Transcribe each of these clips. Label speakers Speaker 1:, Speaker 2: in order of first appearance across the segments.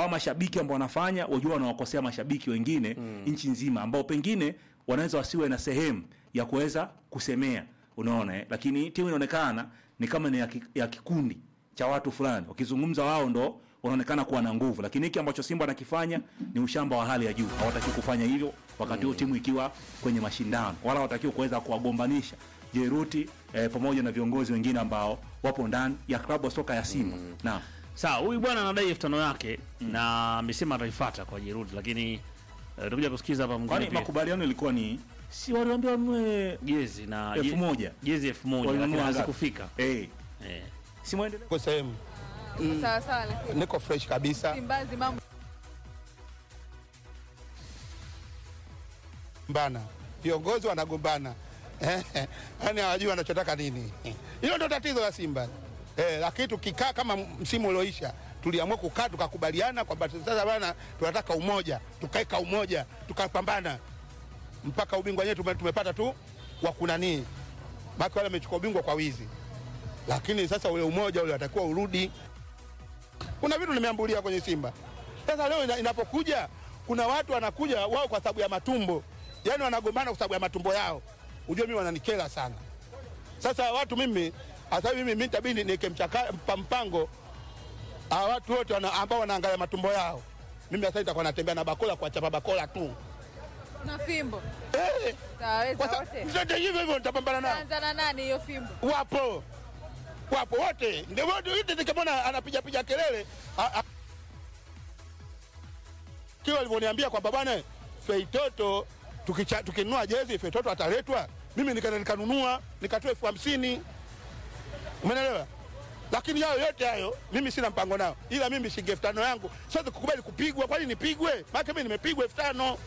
Speaker 1: au mashabiki ambao wanafanya wajua wanawakosea mashabiki wengine nchi nzima ambao pengine wanaweza wasiwe na sehemu ya kuweza kusemea unaona eh? lakini timu inaonekana ni kama ni ya, ki, ya kikundi cha watu fulani wakizungumza wao ndo wanaonekana kuwa na nguvu lakini hiki ambacho simba anakifanya ni ushamba wa hali ya juu hawatakiwi kufanya hivyo wakati huo timu ikiwa kwenye mashindano wala hawatakiwi kuweza kuwagombanisha jeruti eh, pamoja na viongozi wengine ambao wapo ndani ya klabu ya soka ya simba mm. naam
Speaker 2: Sawa, huyu bwana anadai elfu tano yake na amesema ataifuata kwa Jerudi, lakini eh, tutakuja kusikiza hapa mwingine
Speaker 1: kwani
Speaker 2: pia.
Speaker 1: makubaliano ilikuwa ni si waliambia wanunue
Speaker 2: jezi na
Speaker 1: elfu
Speaker 2: je-
Speaker 1: moja
Speaker 2: jezi elfu moja
Speaker 1: Walinunua
Speaker 2: lakini
Speaker 1: ngapi?
Speaker 2: hazikufika.
Speaker 1: eh,
Speaker 2: Eh.
Speaker 1: si mwendelee
Speaker 3: Niko sehemu
Speaker 4: sawa sawa, lakini
Speaker 3: niko fresh kabisa,
Speaker 4: Simbazi mambo
Speaker 3: mbana viongozi wanagombana yani hawajui wanachotaka nini. Hilo ndo tatizo la Simba eh, lakini tukikaa kama msimu ulioisha tuliamua kukaa tukakubaliana kwamba sasa bana, tunataka umoja, tukaeka umoja, tukapambana mpaka ubingwa wenyewe tume, tumepata tu wa kunanii, maki wale wamechukua ubingwa kwa wizi, lakini sasa ule umoja ule watakiwa urudi. Kuna vitu nimeambulia kwenye Simba. Sasa leo ina- inapokuja kuna watu wanakuja wao kwa sababu ya matumbo, yani wanagombana kwa sababu ya matumbo yao. Ujue mimi wananikera sana. Sasa watu mimi hasa hivi mimi nitabidi niweke mchaka- mpa- mpango hawa watu wote wana, ambao wanaangalia matumbo yao. Mimi sasa nitakuwa natembea na bakola kuwachapa bakola tu
Speaker 4: na fimbo
Speaker 3: eh,
Speaker 4: taweza
Speaker 3: kwa
Speaker 4: wote.
Speaker 3: sababu zote hivyo hivyo nitapambana nao.
Speaker 4: Anza na nani hiyo fimbo?
Speaker 3: wapo wapo wote ndio wote wote nikamwona anapiga piga kelele a- a- kile walivyoniambia kwamba bwana Feitoto tukicha- tukinunua jezi Feitoto ataletwa, mimi nikaenda nikanunua nikatoa elfu hamsini umeelewa? Lakini hayo yote hayo mimi sina mpango nao, ila mimi shilingi elfu tano yangu siwezi kukubali kupigwa. Kwani nipigwe? Maana mimi nimepigwa elfu tano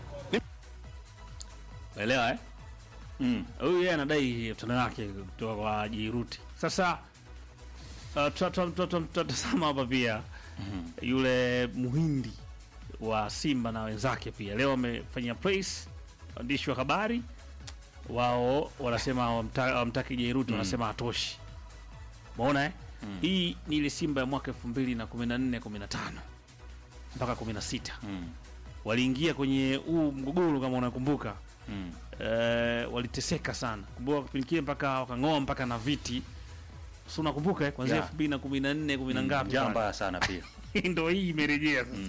Speaker 2: Unaelewa eh?
Speaker 1: mm.
Speaker 2: Huyu yeye anadai elfu tano yake kutoka kwa Jiruti. Sasa uh, tuta- tuta- tuta- tutatazama hapa pia yule muhindi wa Simba na wenzake pia leo wamefanya press, waandishi wa habari wao wanasema hawamta- hawamtaki Jairuti, wanasema hatoshi. Umeona eh? Hii ni ile Simba ya mwaka 2014 15 mpaka 16
Speaker 1: Mm.
Speaker 2: waliingia kwenye huu mgogoro kama unakumbuka
Speaker 1: Mm.
Speaker 2: eh, waliteseka sana kumbuka kipindi kile mpaka wakang'oa mpaka na viti si unakumbuka eh, kwanzia
Speaker 1: Yeah.
Speaker 2: elfu mbili na kumi na nne kumi na ngapi
Speaker 1: Njaa
Speaker 2: pale.
Speaker 1: mbaya sana pia
Speaker 2: ndo hii imerejea sasa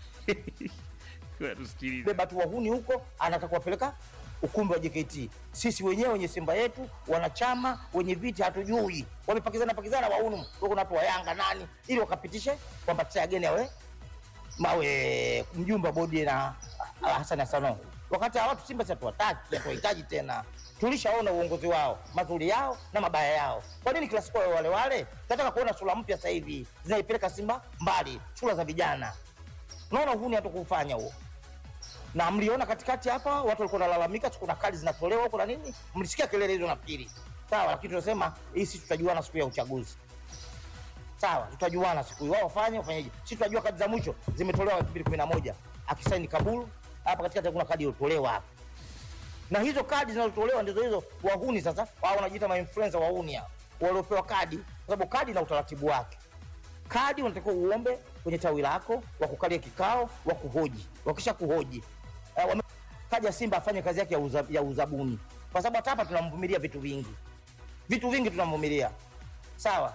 Speaker 2: Kwa tusikilize.
Speaker 5: beba tu wahuni huko, anataka kuwapeleka ukumbi wa JKT. Sisi wenyewe wenye Simba yetu, wanachama wenye viti hatujui, wamepakizana pakizana wahuni. Kwa kuna watu wa Yanga nani, ili wakapitishe kwamba Tsageni awe mawe mjumbe wa bodi na ah, Hassan Hasano, wakati hawa watu Simba sisi hatuwataki, hatuwahitaji tena. Tulishaona uongozi wao mazuri yao na mabaya yao. Kwa nini kila siku wawe wale wale? Tunataka kuona sura mpya sasa hivi zinaipeleka Simba mbali, sura za vijana. Unaona uhuni hatukufanya huo na mliona katikati hapa watu walikuwa wanalalamika, siku kuna kadi zinatolewa huko na nini, mlisikia kelele hizo nafikiri, sawa. Lakini tunasema hii sisi tutajuana siku ya uchaguzi, sawa, tutajuana siku hiyo, wao wafanye wafanyeje, sisi tutajua kadi za mwisho zimetolewa 2011 akisaini Kabulu hapa katikati, kuna kadi iliyotolewa hapa, na hizo kadi zinazotolewa ndizo hizo wahuni sasa, wao wanajiita ma influencer wahuni hao waliopewa kadi, kwa sababu kadi na utaratibu wake kadi unatakiwa uombe kwenye tawi lako wakukalia kikao wa kuhoji wakisha kuhoji eh, wame- kaja simba afanye kazi yake ya, uza, ya uzabuni kwa sababu hata hapa tunamvumilia vitu vingi vitu vingi tunamvumilia sawa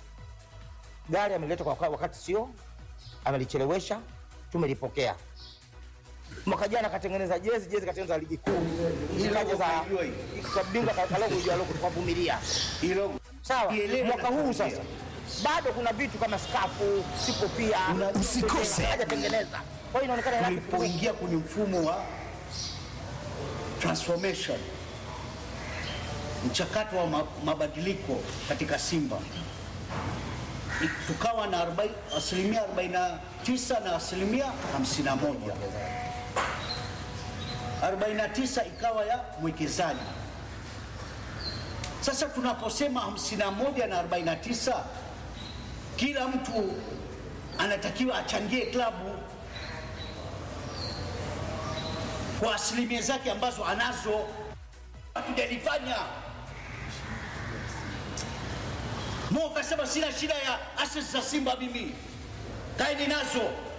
Speaker 5: gari ameleta kwa waka- wakati sio amelichelewesha tumelipokea mwaka jana katengeneza jezi jezi katengeneza ligi kuu kaja za kabingwa kalogo ijua logo tukavumilia sawa mwaka huu sasa bado kuna vitu kama skafu sipo pia
Speaker 6: Usikose.
Speaker 5: hajatengeneza kwa hiyo inaonekana ina kitu
Speaker 6: tulipoingia kwenye mfumo wa transformation, mchakato wa ma- mabadiliko katika Simba, I- tukawa na arobaini- asilimia 49 na asilimia 51. 49 ikawa ya mwekezaji. Sasa tunaposema 51 na 49, kila mtu anatakiwa achangie klabu kwa asilimia zake ambazo anazo. Hatujalifanya. Mo kasema sina shida ya assets za Simba mimi, kaeni nazo.